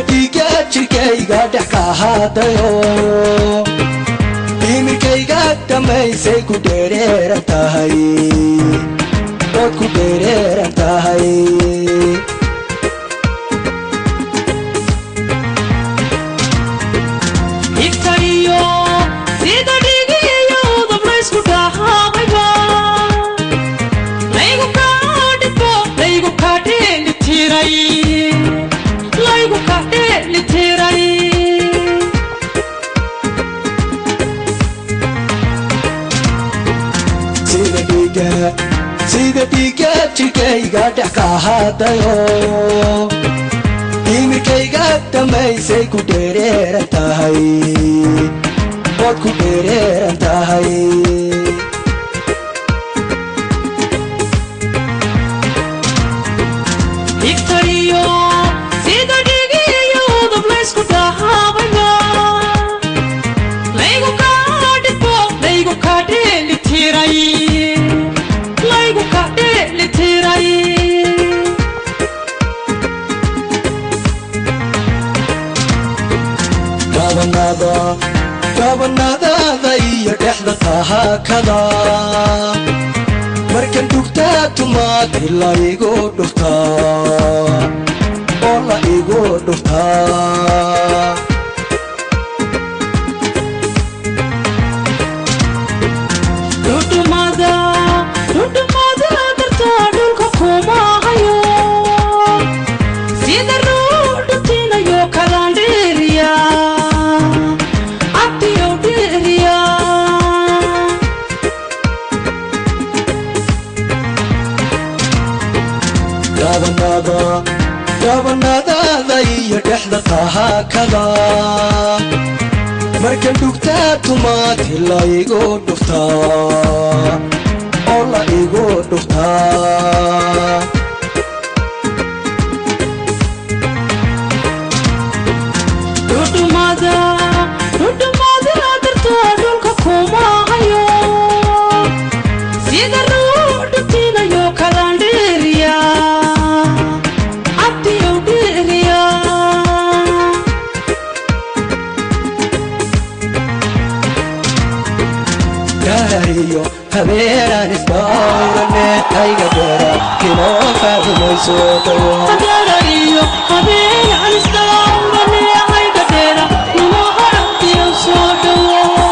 dhiiga jirkayga dhex ka ahaadayo dhimirkayga dhammaysay ku dheereeran tahay ood ku dheereeran tahay igtayo sida dhigiyo dablaysku dhahaabayba laygu kaa dhibbo laygu kaa dheelitiray laygu kaa dheelitiray sida dhiiga sida dhiiga jirkayga dhex ka ahaadayo dhimirkayga dhammaysay ku dheereeran tahay ood ku dheereeran tahay igtayo sida dhigiyo dablaysku dhahaabayba laygu kaa dhibbo laygu kaa dheelitiray laygu kaa dheelitiray gabanada gabanadaada iyo dhexda tahaakada markan dhugtaa tumaati la igu dhuftaa oo la igu dhuftaa dhudhumada dhudhumada dartaa dhulka kuma hayo sida ruudhutinayo kalaan dheeriya cabdiyow dheeriya gabanada gabanadaada iyo dhexda tahaakada markan dhugtaa tumaati la igu dhuftaa oo la igu dhuftaa dhudhumada dhudhumada dartaa dhulka kuma hayo sida ruudhutinayo kalaan dheeriya cabdiyow dheeriya gaariyo habeenaan isdhawrane ayga dheera kinoo faadumayso dhawo Habeenayo habeen aan isdhaawrane hayga dheera nimo harabtiyo soo dhawo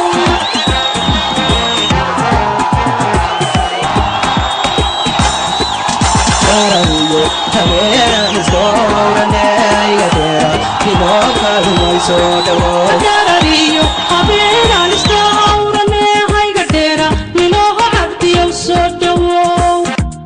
gaariyo habeenaan isdhawrane ayga dheera kinoo faadumayso dhawo Habeenayo habeen aan isdhaawrane hayga dheera nimo harabtiyo soo dhawo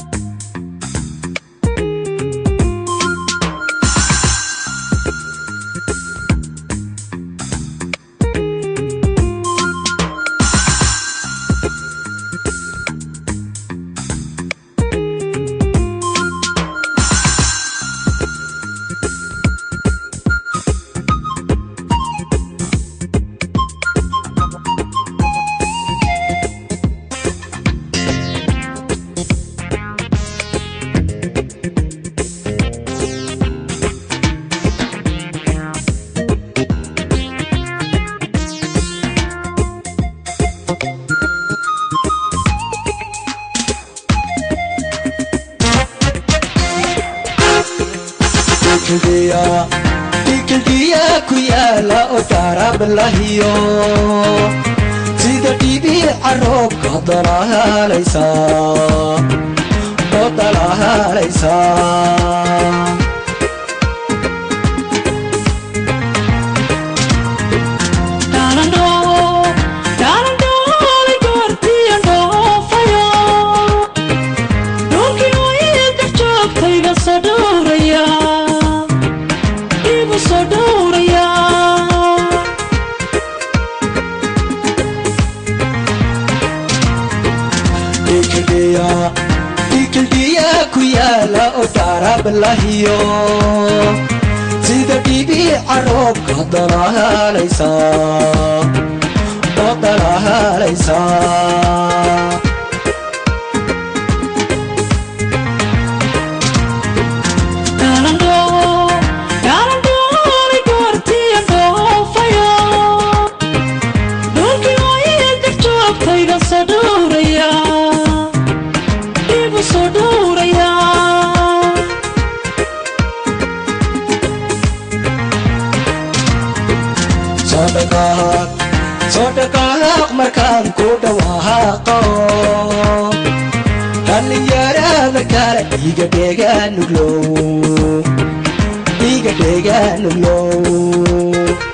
dhikildhiya ku yaala oo darab lahiyo sida dhibiica roobka dalahaalaysa oo dalahaalaysa Dhalandhoo dhalandhoolay goortiyan dhoofayo dhulkii hooyada joogtayga soo dhowraya igu soo dhowraya dhikildhiya dhikildhiya ku yaala oo darab lahiyo sida dhibiica roobka dalahaalaysa oo dalahaalaysa dhalandhoo dhalandhoolay soo dhaqaaq soo dhaqaaq markaan ku dhawaaqo dhallinyarada kale iga dheegaan nuglow iga dheegaan nuglow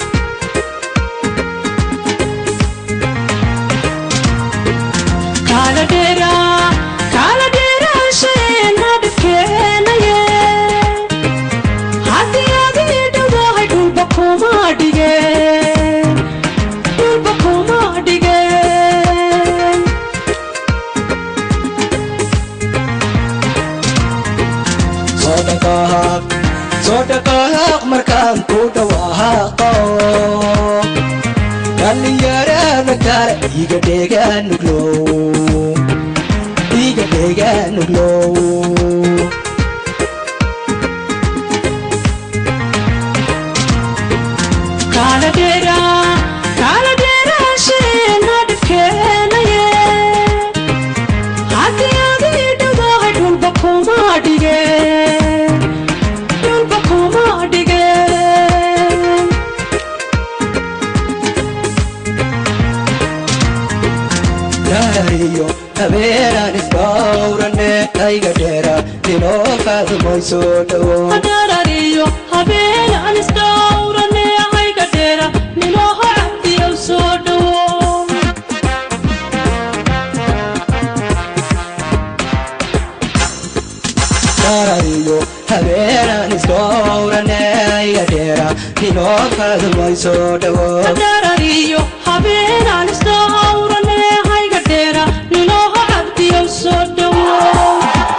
Kala dheera, kala dheeraasheenna dhibkeenaye. Haddii aad ii dhowdahay dhulba kuma dhigeen, dhulba kuma dhigeen. soo dhaqaaq soo dhaqaaq markaan ku dhawaaqo dhallinyarada kale iga dheegaan nuglow iga dheegaan nuglow Kala dheera, kala dheeraasheenna dhibkeenaye. Haddii aad ii dhowdahay dhulba kuma dhigeen, dhulba kuma dhigeen. daariyo habeenaan isdhowrane ayga dheera inoo qaadmay soo dhawo Hadarariyo habeen aan isdhowrane hayga dheera ninooho cabdiyow soo dhawo daariyo habeenaan isdhowrane ayga dheera inoo qaadmay soo dhawo Hadarariyo habeen aan isdhowrane hayga dheera ninooho cabdiyow soo dhawo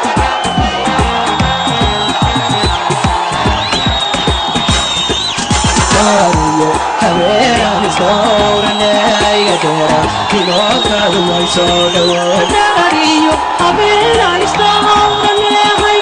daariyo habeenaan isdhowrane ayga dheera inoo qaadmay soo dhawo Hadarariyo habeen aan isdhowrane